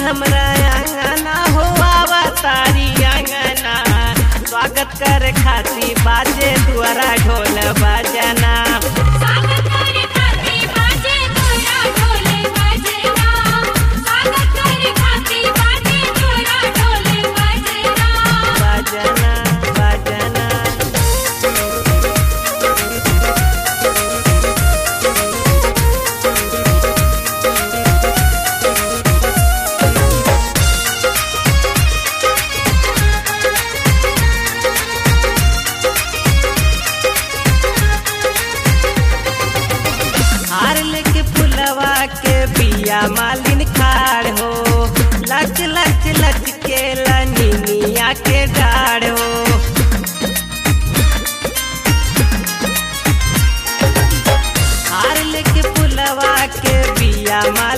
हमरा अंगना हो तारी अंगना स्वागत करे खाती बाजे दुआरा ढोल बजना स्वागत करे खाती बाजे तोरा ढोले बजना स्वागत करे खाती बाजे तोरा ढोले बजना बजना बजना हार लेके फुलवा के बिया मालिन खाड़ हो लच लच लच के लनिया के डाढ़ हो हार लेके फुलवा के बिया मालिन